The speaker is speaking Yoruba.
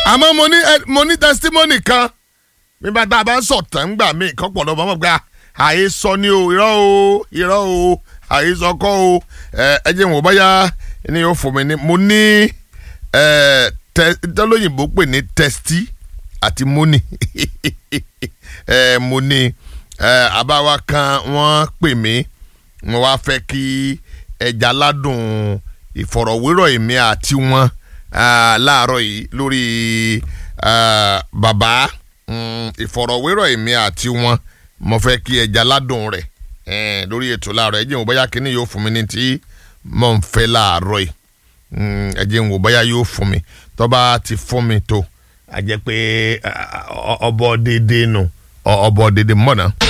àmọ́ mo ní ẹ- mo ní testimony kan nígbà tá a bá ń sọ̀tàn ńgbà míì kan pọ̀ lọ́mọ́ mọ̀ gba àhesọ ni o irọ́ o irọ́ o àhesọ kọ́ o ẹ ẹ jẹ́ wọ́n báyà ni yóò fún mi ní mo ní ẹ tẹ tẹ́lóyìnbó pè ní testi àti moni ẹ mo ní ẹ àbáwá kan wọ́n pè mí wọ́n wá fẹ́ kí ẹja ládùn ìfọ̀rọ̀wérọ̀ èmi àti wọn ah, láàárọ̀ yìí lórí ah, bàbá mm, ìfọ̀rọ̀wérọ̀ èmi àti wọn mo fẹ́ kí ẹja ládùn rẹ̀ eh, lórí ètò láàárọ̀ ẹ jẹ́ n wò bóyá kínní yóò fún mi ní tí mò ń fẹ́ láàárọ̀ yìí Mm, ẹ jẹ́ n wò bóyá yóò fún mi tó bá ti fún mi tó a jẹ́ pé ah, ọ- ọbọ̀ déédéé nù ọ- ọbọ̀ déédéé mọ̀nà.